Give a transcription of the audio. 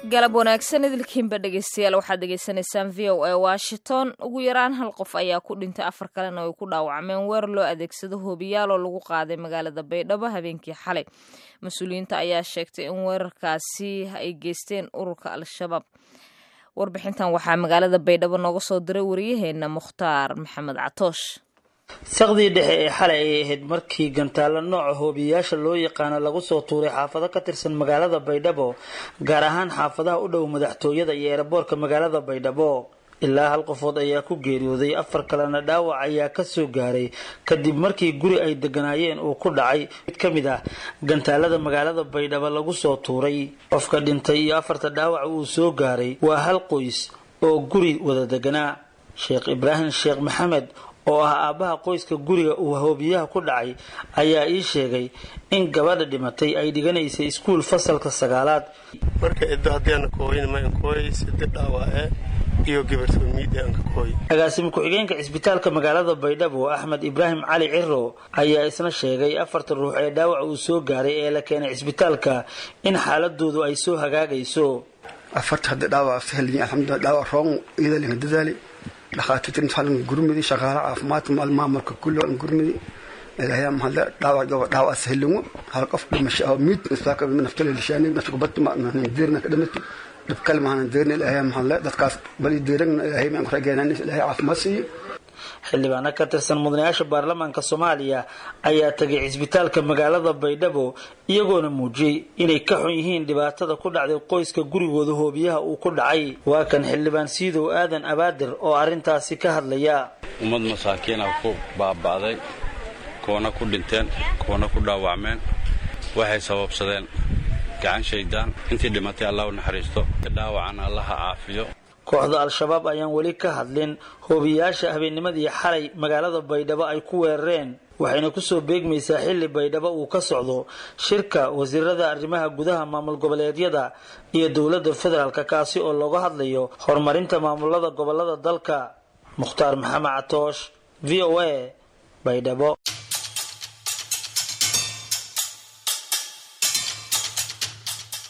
galab wanaagsan idilkiinba dhegeystayaal waxaad degeysanaysaan v o a washington ugu yaraan hal qof ayaa ku dhintay afar kalena ay ku dhaawacmeen weer loo adeegsado hoobiyaal oo lagu qaaday magaalada baydhabo habeenkii xalay mas-uuliyiinta ayaa sheegtay in weerarkaasi ay geysteen ururka al-shabaab warbixintan waxaa magaalada baydhabo nooga soo diray wariyaheena mukhtaar maxamed catoosh saqdii dhexe ee xalay ayay ahayd markii gantaalo nooca hoobiyayaasha loo yaqaano lagu soo tuuray xaafado ka tirsan magaalada baydhabo gaar ahaan xaafadaha u dhow madaxtooyada iyo eeraboorka magaalada baydhabo ilaa hal qofood ayaa ku geeriyooday afar kalena dhaawac ayaa kasoo gaaray kadib markii guri ay deganaayeen uu ku dhacay mid ka mid ah gantaalada magaalada baydhabo lagu soo tuuray qofka dhintay iyo afarta dhaawac uu soo gaaray waa hal qoys oo guri wada deganaa sheekh ibraahim sheekh maxamed oo ah aabbaha qoyska guriga uu hoobiyaha ku dhacay ayaa ii sheegay in gabadha dhimatay ay dhiganaysay iskuul fasalka sagaalaad marka ciddo haddiiaan kooyin ma inkooy sida dhaawaace iyo gabartoomiide aan ka kooy agaasimo ku-xigeenka cisbitaalka magaalada baydhabo axmed ibraahim cali ciro ayaa isna sheegay afarta ruux ee dhaawac uu soo gaaray ee la keenay cisbitaalka in xaaladoodu ay soo hagaagayso afarta hadda dhaawac sahliyin alxamdulillah dhaawac roon iyadalin dadaali dhakhaatiirta intaan gurmidi shaqaale caafimaadka maal maamulka kulli aan gurmidi ilaahay mahadle dhaawac gaba dhaawac sahlingo hal qof dhimasho oo miid isbaaka naftale lishaani nafta kubad ma aan deerna ka dhamati dhib kale ma aan deerna ilaahay mahadle dadkaas bali deerna ilaahay ma rageenan ilaahay caafimaad siiyo xildhibaano ka tirsan mudanayaasha baarlamaanka soomaaliya ayaa tagay cisbitaalka magaalada baydhabo iyagoona muujiyey inay ka xun yihiin dhibaatada ku dhacday qoyska gurigooda hoobiyaha uu ku dhacay waa kan xildhibaan siidow aadan abaadir oo arrintaasi ka hadlaya ummad masaakiina ku baaba'day kuwana ku dhinteen kuwana ku dhaawacmeen waxay sababsadeen gacan shaydaan intii dhimatay allah u naxariisto dhaawacana allaha caafiyo kooxda al-shabaab ayaan weli ka hadlin hoobiyayaasha habeennimadii xalay magaalada baydhabo ay ku weerareen waxayna kusoo beegmaysaa xilli baydhabo uu ka socdo shirka wasiirada arrimaha gudaha maamul goboleedyada iyo dowladda federaalka kaasi oo looga hadlayo horumarinta maamulada gobolada dalka mukhtaar maxamed catoosh v o a baydhabo